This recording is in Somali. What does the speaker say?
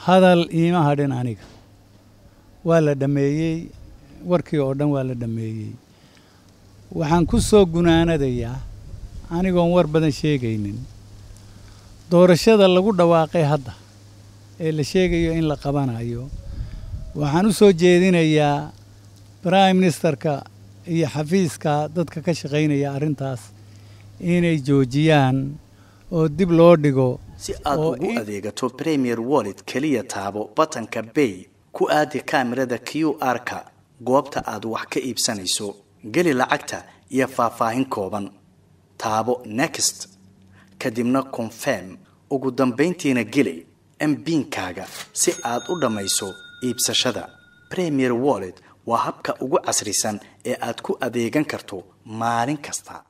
hadal iima hadhin aniga waa la dhammeeyey warkii oo dhan waa la dhammeeyey waxaan ku soo gunaanadayaa anigoon war badan sheegaynin doorashada lagu dhawaaqay hadda ee la sheegayo in la qabanayo waxaan u soo jeedinayaa prime ministerka iyo xafiiska dadka ka shaqaynaya arrintaas inay joojiyaan oo dib loo dhigo si aad oo ugu in- adeegato premier wallet keliya taabo batanka bay ku aadi kaamirada q r-ka goobta aad wax ka iibsanayso geli lacagta iyo faahfaahin kooban taabo next kadibna confirm ugu dambayntiina geli mbiinkaaga si aad u dhammayso iibsashada premier wallet waa habka ugu casrisan ee aad ku adeegan karto maalin kasta